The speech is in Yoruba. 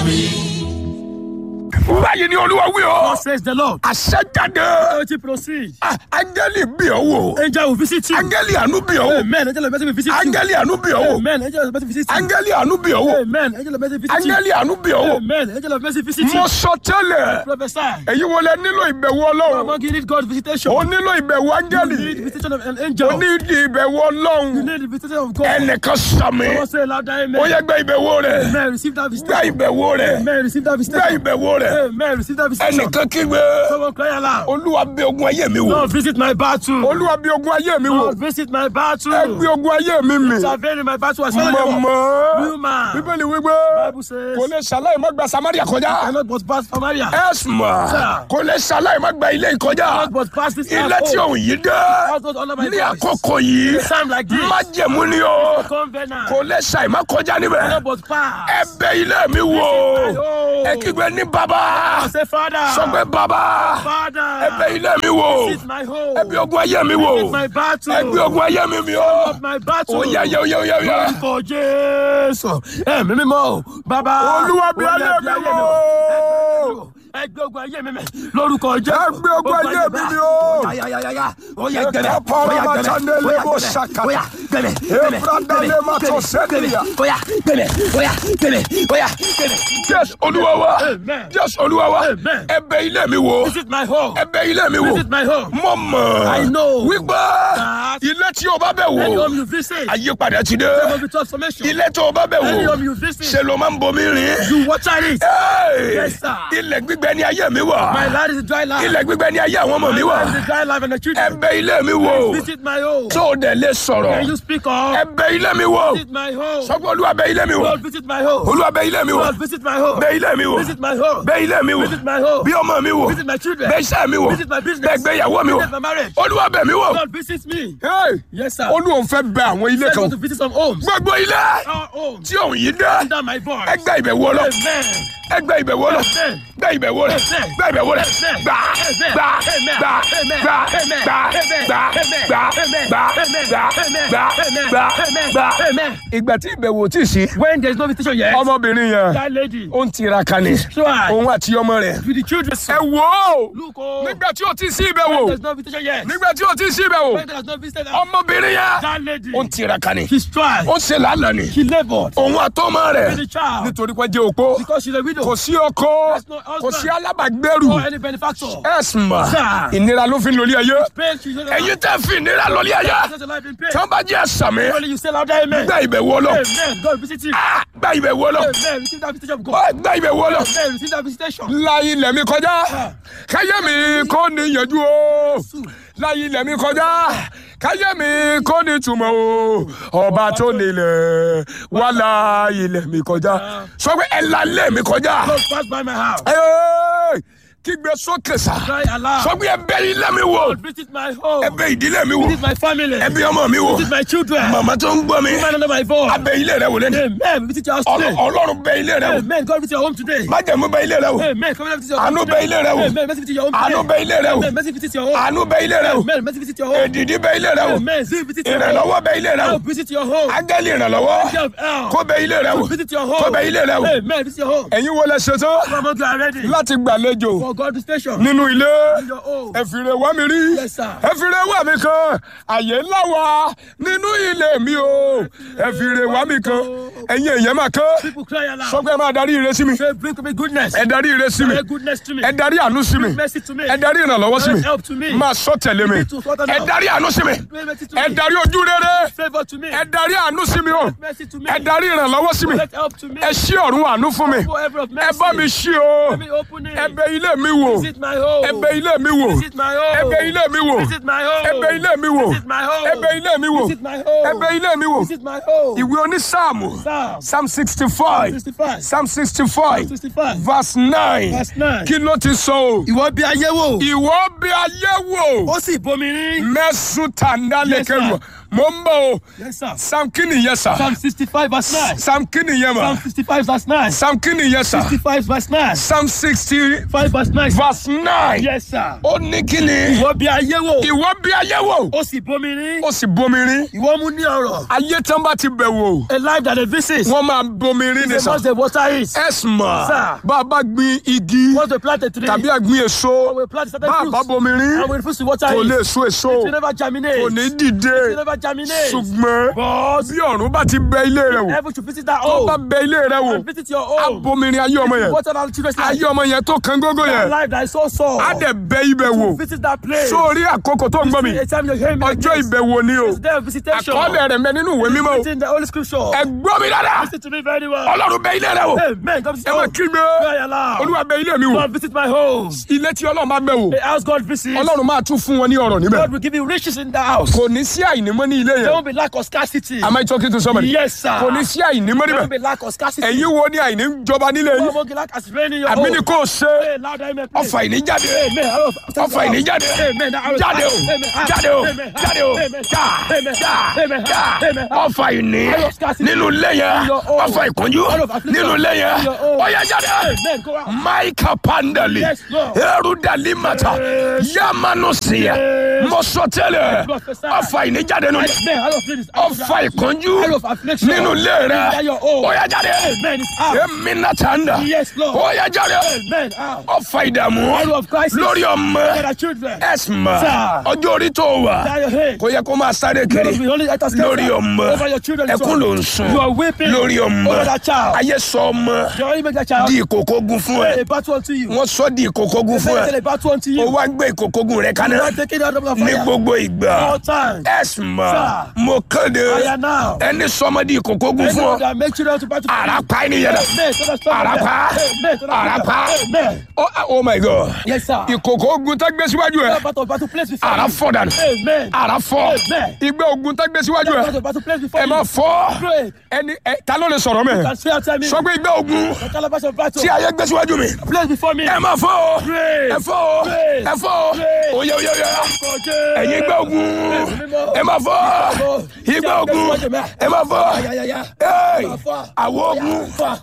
báyìí ni olúwa wí o. God says the Lord. àṣẹjáde. Let it proceed. Ah, áńgẹ́lì bí ọ wò. Angel will visit you. áńgẹ́lì àánú bí ọ wò. Amen. Angel of mercy will visit you. áńgẹ́lì àánú bí ọ wò. Amen. Angel of mercy will visit you. áńgẹ́lì àánú bí ọ wò. Amen. Angel of mercy will visit you. áńgẹ́lì àánú bí ọ wò. Amen. Angel of mercy visit mo you. sọ tẹ́lẹ̀. Prophesy. èyí wo lẹ nílò ìbẹ̀wò ọlọ́run. Among you need God's visitation. o nílò ìbẹ̀wò You áńgẹ́lì. need the visitation of an o angel. ní ìbẹ̀wò You ọlọ́run. need the visitation of God. ẹnìkan sàmì. Someone say louder, ó amen. yẹ gbẹ ìbẹ̀wò rẹ̀. Amen. Receive that gbẹ visitation. ìbẹ̀wò rẹ̀. Amen. Receive that gbẹ visitation. ìbẹ̀wò rẹ̀. Amen. Receive that visitation. ẹnìkan kígbe. Someone cry aloud. olúwa bí ogun ayé mi wò. Lord, visit my battle. olúwa bí ogun ayé mi wò. Lord, visit my battle. ẹ gbé ogun ayé mi mì. Intervene in my battle as well. mọ̀mọ́. Human. bíbélì wípé Bible says, kò lè ṣàlàyé má gba samaria kọjá. cannot but pass Samaria. ẹ̀sùnmọ̀ Sir. kò lè ṣàlàyé má gba ilé ìkọjá. Cannot but pass this ilé house. tí òun yìí dé. Pass not under my ní voice. àkókò yìí Time like this. má jẹ̀mú ni o. Covenant. kò lè ṣàì má kọjá níbẹ̀. Cannot but pass. ẹ bẹ ilé mi wò. Oh. ẹ kígbe ní bàbá. Say, Father. sọ pé bàbá. Father. ẹ bẹ ilé mi wò. Visit my home. ẹ bí ogun ayé mi wò. Visit my battle. ẹ gbé ogun ayé mi mi o. Of my battle. ó yá yá yá yá yá. Lórúkọ Jésù. Ẹ̀mí mímọ́ o. Bàbá. Olúwa bí Olúwa ayé mi bí wò. Ẹ gbé ogun ayé mi mẹ́. Lórúkọ Jésù. Ẹ gbé ogun ayé mi mi o. Ó yá yá yá yá. Ó yá Ẹ gbẹ̀mẹ̀. ká para Ó yá ma gbẹ̀mẹ̀. tande Ó yá lebo gbẹ̀mẹ̀. sakata. Ó yá gbẹ̀mẹ̀. Ẹ Gbẹ̀mẹ̀. brada Gbẹ̀mẹ̀. le ma to Gbẹ̀mẹ̀. sẹ́niyà. Ó yá gbẹ̀mẹ̀. Ó yá gbẹ̀mẹ̀. Ó yá gbẹ̀mẹ̀. Jésù olúwa wa. Amen. Jésù olúwa wa. Amen. ẹ bẹ ilé mi wò. Visit my home. ẹ bẹ ilé mi wò. Visit my home. Mo mọ̀. I know. Wípé That- ilé tí o bá bẹ̀ Any wò. home you visit. Àyípadà ti dé. There must be transformation. Ilé tó o bá bẹ̀ Any wò. home you visit. Ṣé ló máa ń bomi rìn? You water it. Hey! Yes, sir. Ilẹ̀ gbígbẹ ni ayé mi wà. My land is a dry land. Ilẹ̀ gbígbẹ ni ayé àwọn ọmọ My mi wà. land is a dry land and the Ẹ children. bẹ ilé mi wò. Visit my home. Tó o dẹ̀ lè Can sọ̀rọ̀. you speak Ẹ up? bẹ ilé mi wò. Visit my home. Sọ pé olúwa bẹ ilé mi wò. Lord, visit my home. Olúwa bẹ ilé mi wò. Lord, visit my home. Bẹ ilé mi wò. Visit my home. Bẹ ilé mi wò. Visit my home. Bí ọmọ mi wò. Visit my children. Bẹ iṣẹ́ mi wò. Visit my business. Bẹ gbéyàwó mi wò. Visit my marriage. Olúwa bẹ̀ mí wò. Lord, visit me. Hey! Yes, sir. Olúwa ń fẹ́ bẹ àwọn ilé Let's kan. go to visit some homes. Gbogbo ilé Our homes. tí òun yìí dé. Under my voice. Ẹ gbẹ́ ìbẹ̀wò lọ. Amen. Ẹ gbẹ́ ìbẹ̀wò lọ. Amen. Gbẹ́ ìbẹ̀wò rẹ̀. Amen. Gbẹ́ ìbẹ̀wò rẹ̀. Amen. Gbà Amen. gbà Amen. gbà Amen. gbà Amen. gbà Amen. gbà Amen. gbà Amen. gbà Amen. gbà Amen. gbà Amen. gbà Amen. gbà. Amen. Ìgbà tí ìbẹ̀wò tí ì sí. When there is no visitation yet, Ọmọbìnrin yẹn that lady, ó ń tiraka ni. try Òun àti ọmọ rẹ̀. with the children. Ẹ wò ó. Look, oh, Nígbà tí ò tí ì sí ìbẹ̀wò. there's no visitation yet. Nígbà tí ò tí ì sí ìbẹ̀wò. When there is no visitation, Ọmọbìnrin yẹn that lady, ó ń tiraka ni. she strive, Ó ṣe làálàá ni. she labored Òun àtọmọ rẹ̀. with the child Nítorí pé jẹ́ opó. because she's a widow Kò sí ọkọ. There's no husband. Kò sí alábàgbẹ́rù. or any benefactor. ẹ̀sùn mà Sir. ìnira ló fi ń lórí ayé Pain, she's not ẹ̀yin tẹ́ fi ìnira lórí ayé Such a life in pain. tí wọ́n bá jẹ́ ẹ̀sàmì Only you say louder, amen. gba ìbẹ̀wò lọ Amen. God visit you. Ah, gba ìbẹ̀wò lọ Amen. Receive that visitation of God. Ah, gba ìbẹ̀wò lọ Amen. Receive that visitation. láyé ilẹ̀ mi kọjá káyé mi kò ní yanjú o láyé ilẹ̀ mi kọjá káyé mi kò ní túmọ̀ o ọba tó nílẹ̀ wà láyé ilẹ̀ mi kọjá sọ pé ẹ̀ lálẹ́ mi kọjá God pass by my house. Ẹ́ẹ̀, kígbe sókè sá Cry aloud. sọ pé ẹ bẹ ilé mi wò God visit my home. ẹ bẹ ìdílé mi wò Visit my family. ẹ bẹ ọmọ mi wò Visit my children. màmá tó ń gbọ́ mi Man under my voice. abẹ ilé rẹ wò lẹ́nu Amen. Visit your house today. ọlọ́run bẹ ilé rẹ wò Amen. God visit your home today. májẹ̀mú bẹ ilé rẹ wò Amen. Come and visit your home àánú bẹ today. ilé rẹ wò Amen. Mercy visit your home today. àánú bẹ ilé rẹ wò Amen. Mercy visit your home. àánú bẹ ilé rẹ wò Amen. Mercy visit your home. èdìdí bẹ ilé rẹ wò Amen. See visit your home. ìrànlọ́wọ́ bẹ ilé rẹ wò Help visit your home. áńgẹ́lì ìrànlọ́wọ́ Angel of help. kó bẹ ilé rẹ wò Visit your kó home. bẹ ilé rẹ wò Amen. Visit your home. ẹ̀yin wo lẹ ṣetán Come on, you are ready láti gbàlejò for God to station. nínú ilé In your home. ẹ fìrè wá mi rí Yes, sir. ẹ fìrè wá mi kan àyè ńlá wa nínú ilé mi o ẹ fìrè wá mi kan ẹ̀yin èèyàn máa kán People cry aloud. sọ pé ẹ máa darí ire sí mi Say, bring to me goodness. ẹ darí ire sí mi Bring goodness to me. ẹ darí àánú sí mi Mercy to me. ẹ darí ìrànlọ́wọ́ sí mi Bring help to me. máa sọ tẹ̀lé mi Bring to sort ẹ out. darí àánú sí mi Bring mercy to ẹ me. darí ojú rere Favor to me. ẹ darí àánú sí mi o Mercy to me. ẹ darí ìrànlọ́wọ́ sí mi Let help to me. ẹ ṣí ọ̀run àánú fún mi Go ever of ẹ mercy. bá mi ṣí o Let me open it. ẹ bẹ ilé mi wò Visit my home. ẹ bẹ ilé mi wò Visit my home. ẹ bẹ ilé mi wò Visit my home. ẹ bẹ ilé mi wò Visit my home. ẹ bẹ ilé mi wò Visit my home. ẹ bẹ ilé mi wò Visit my home. ìwé onísáàmù Psalm psalm sixty five 65. psalm sixty five 65. verse nine Verse 9. kí ló ti sọ o Ìwọ bí ayé wò. ìwọ bí ayé wò Ó sì bomi rí. mẹ́sùn tàǹdà lẹ́kẹ̀rù mo ń bọ̀ o Yes, sir. sam kí nìyẹn sà Psalm 65 verse 9. sam kí nìyẹn mà Psalm 65 verse 9. sam kí nìyẹn sà 65 verse 9. sam sixty 5 verse 9. verse nine Yes, sir. ó ní kí ni Ìwọ bí ayé wò. ìwọ bí ayé wò Ó sì bomi rí. ó sì bomi rí Ìwọ mú ní ọ̀rọ̀. ayé tán bá ti bẹ̀ wò A life that they visit. wọ́n máa bomi rí ni They sà must the water is. ẹ̀sùn mà Sir. bá a bá gbin igi Once they plant a tree. tàbí àgbin èso we plant certain bá a fruits. bá bomi rí And we refuse to water kò it. lè so èso It will never germinate. kò ní It dìde will never germinate. ṣùgbọ́n But bí ọ̀run bá ti bẹ ilé rẹ wò heaven should visit that tó bá home. bẹ ilé rẹ wò And visit your á home. bomi rí ayé ọmọ yẹn Water that children's life. ayé ọmọ yẹn tó kan gógó That yẹn life that is so sore. á dẹ̀ bẹ ibẹ̀ wò Visit that place. sórí àkókò tó ń gbọ́ mi A time you're hearing me. like ọjọ́ this. ìbẹ̀wò ni o It's there of visitation. àkọọ́lẹ̀ rẹ̀ mẹ́ nínú ìwé mímọ́ o It's in the Holy Scripture. ẹ gbọ́ mi dáadáa Listen to me very well. ọlọ́run bẹ ilé rẹ wò Amen. Come visit ẹ máa home. kígbe Cry aloud. olúwa bẹ ilé mi wò God visit my home. ilé tí ọlọ́run bá bẹ̀ wò The house God visits. ọlọ́run máa tún fún wọn ní ọ̀rọ̀ níbẹ̀ God will give you riches in the house. kò ní sí àìnímọ́ ní ilé There yẹn won't be lack of scarcity. am I talking to somebody Yes, sir. kò ní sí àìnímọ́ There níbẹ̀ won't be lack of scarcity. ẹ̀yin wo ni àìní jọba nílé No yín more lack as rain in your àmì home. ni kò ṣe Hey, loud amen, please. ọfà ìní jáde Amen. Arrow- ọfà ìní jáde Amen. Arrow- jáde o Amen. jáde o Amen. jáde o Amen. já Amen. já Amen. já Amen. ọfà ìní Arrow scarcity. nínú ilé yẹn In your home. ọfà ìkúnjú Arrow of affliction. nínú ilé yẹn In your home. ọyẹ jáde Amen. Go out. maika pandali Yes, Lord. eru dalimata Yes. yamanu siya Yes. mọsọtẹlẹ Prophesy. ọfà ìní jáde nínú Amen. Arrow of ladies. ọfà ìkúnjú Arrow of affliction. nínú ilé rẹ In your home. ọyẹ jáde Amen. It's out. eminatanda Yes, Lord. ọyẹ jáde Amen. Out. ọfà ìdààmú Arrow of crisis. lórí ọmọ Get our children. ẹsùnmọ Sir. ọjọ́ orí tó wà Down your head. kò yẹ kó máa sáré kiri We only let us lórí ọmọ over your children. ẹkún ló ń sun You are weeping lórí ọmọ over that child. ayé sọ ọmọ You already make that child di ìkòkògùn fún ẹ a battle unto you. wọ́n sọ di ìkòkògùn fún Say ẹ a battle unto o you. wá gbé ìkòkògùn rẹ kaná You are taking out of the ní fire. gbogbo ìgbà All time. ẹsùnmọ Sir. mo kéde I am now. ẹni sọmọ di ìkòkògùn fún Anyone ọ that make children to battle for you. àràpá ènìyàn dà Amen. So that's problem. àràpá Amen. So that's àràpá problem. Amen. oh oh my god Yes, sir. ìkòkògùn tá gbé síwájú ẹ That battle battle place before àrà you. fọ́ dànù Amen. àrà fọ́ Amen. ìgbẹ́ ogun tá gbé síwájú That ẹ battle battle place before ẹ you. má fọ́ Pray. ẹni ẹ ta ló lè sọ̀rọ̀ mẹ́ Can say after me. sọ pé ìgbẹ́ ogun The calabash of battle. tí ayé gbé síwájú mi Place before me. ẹ má fọ́ o Pray. ẹ fọ́ o Pray. ẹ fọ́ o Pray. oyè oyè oyè Kọjá. ẹ̀yin ìgbẹ́ ogun ẹ má fọ́ ìgbẹ́ ogun ẹ má fọ́ Ayayaya. Hey, Ẹ má fọ́. àwọn ogun Fọ́.